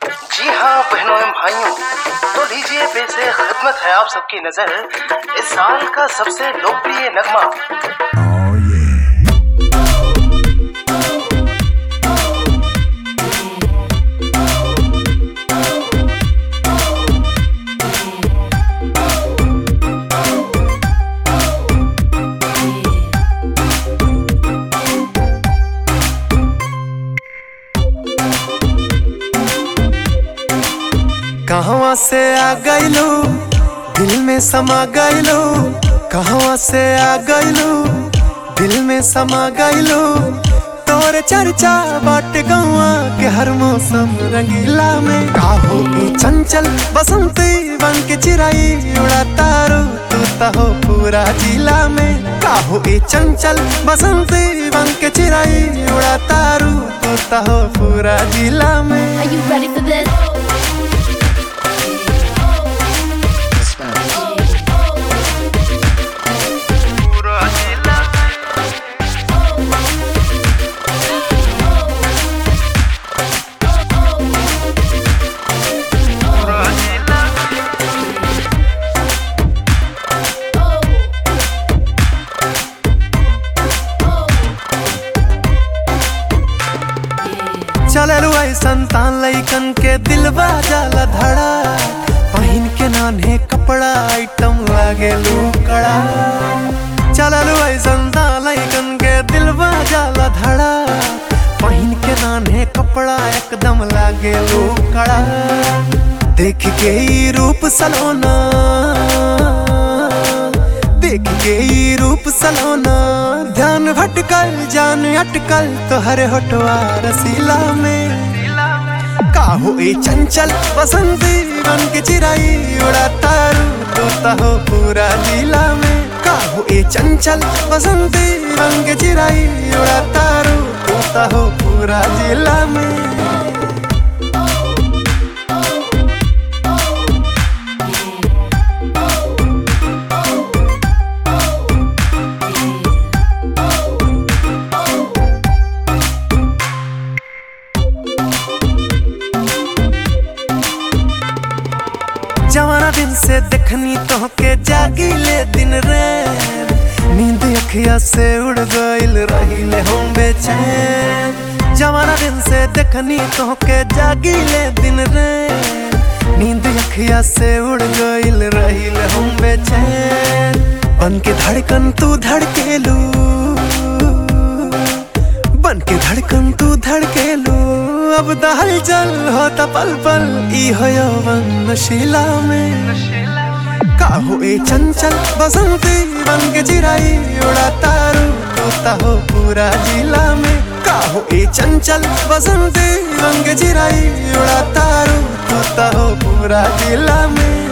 जी हाँ बहनों एवं भाइयों तो लीजिए पेश है खिदमत है आप सबकी नजर इस साल का सबसे लोकप्रिय नगमा कहवा से आ गइलू दिल में समा गइलू कहवा से आ गइलू दिल में समा गइलू तोर चर्चा बाट गौआ के हर मौसम रंगीला में काहो की चंचल बसंती बन के चिराई उड़ा तारू तू तो हो पूरा जिला में काहो की चंचल बसंती बन के चिराई उड़ा तारू तू तो हो पूरा जिला में Are you ready for this? चललू ऐसन तान लैकन के दिल जाला धड़ा पहिन के नान्हे कपड़ा आइटम लागे कड़ा चललू ऐसन तान लैकन के दिल जाला धड़ा पहिन के नान्हे कपड़ा एकदम लागे कड़ा देख के ई रूप सलोना देख के ई रूप सलोना ध्यान भटकल जान अटकल तोहरे होटवा रसीला में काहो ए चंचल बसंती बन के चिराई उड़ा तारू तोता हो पूरा जिला में काहो ए चंचल बसंती बन के चिराई उड़ा तारू तोता हो पूरा जिला में जवाना दिन से देखनी तो के जागी ले दिन रे नींद अखिया से उड़ गइल रहिले हम बेचैन जवाना दिन से देखनी तो के जागी ले दिन रे नींद अखिया से उड़ गइल रहिले हम बेचैन बन के धड़कन तू धड़केलू बन के धड़कन तू धड़केलू अब दहल चल होता पल पल ई हो यौवन नशीला में काहो ए चंचल बसंती बन के चिराई उड़ा तारू तोता हो पूरा जिला में काहो ए चंचल बसंती बन के चिराई उड़ा तारू तोता हो पूरा जिला में